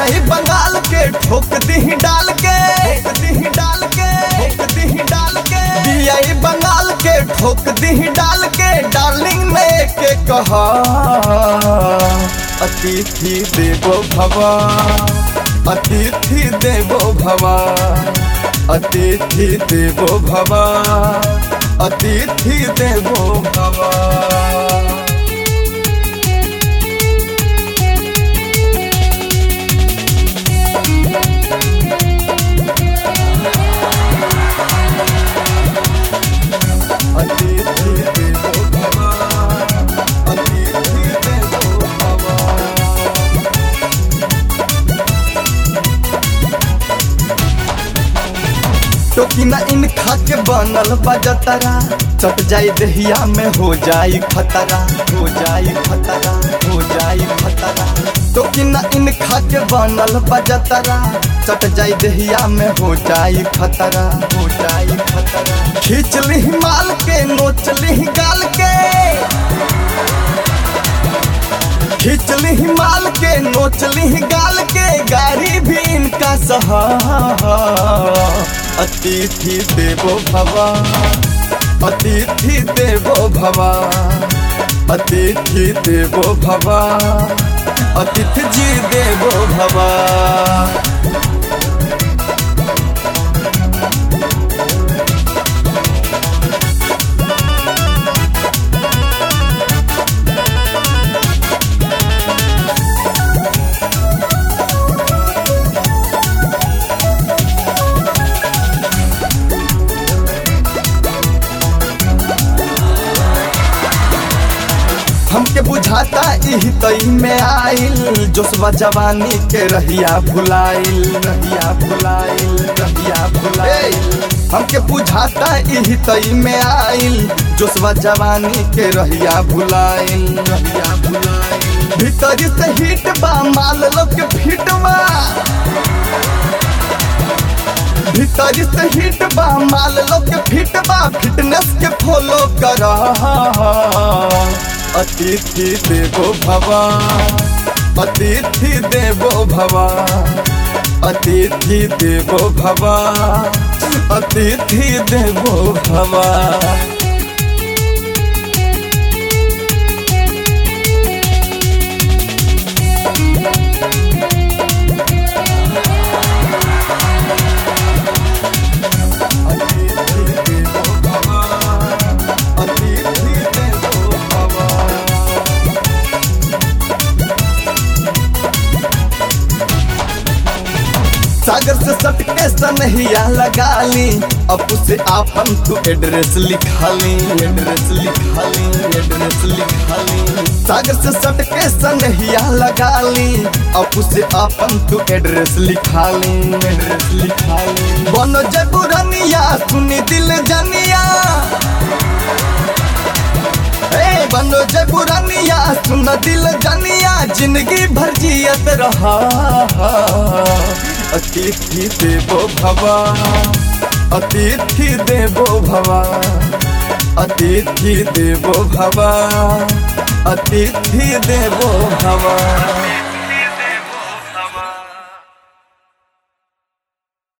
बियाई बंगाल के ठोक दी डाल के ठोक दी डाल के ठोक दी डाल के बियाई बंगाल के ठोक दी डाल के डार्लिंग ने के कहा अतिथि देवो भवा अतिथि देवो भवा अतिथि देवो भवा अतिथि देवो भवा अतिथि देवो भवा अतिथि देवो भवा टोकिना इन खा के बनल बजतरा चट जाई दहिया में हो जाई खतरा हो जाई खतरा हो जाई खतरा टोकिना इन खा के बनल बजतरा चट जाई दहिया में हो जाई खतरा हो जाई खतरा खींच ली माल के नोच ली गाल के खींच ली माल के नोच ली गाल के गाड़ी भी इनका सहा अतिथि देवो भवा अतिथि देवो भवा अतिथि देवो भवा अतिथि जी देवो भवा हमके बुझाता इही तई में आइल जोशवा जवानी के रहिया भुलाइल रहिया भुलाइल रहिया भुलाइल हमके बुझाता इही तई में आइल जोशवा जवानी के रहिया भुलाइल रहिया भुलाइल भीतर से हिट बा माल लोग के फिट बा भीतर से हिट बा माल लोग के फिट बा फिटनेस के फॉलो कर अतिथि देवो भवा अतिथि देवो भवा अतिथि देवो भवा अतिथि देवो भवा अतिथि देवो भवा अतिथि देवो भवा सागर से सटके सनहिया लगा ली अब उसे आपन तू एड्रेस लिखा ली एड्रेस लिखा ली एड्रेस लिखा ली सागर से सटके सनहिया लगा ली अब उसे आपन तू एड्रेस लिखा ली एड्रेस लिखा ली बनो जय पुरनिया सुनी दिल जनिया ए बनो जय पुरानिया सुन दिल जनिया जिंदगी भर जियत रहा अतिथि देवो भवा अतिथि देवो भवा अतिथि देवो भवा अतिथि देवो भवा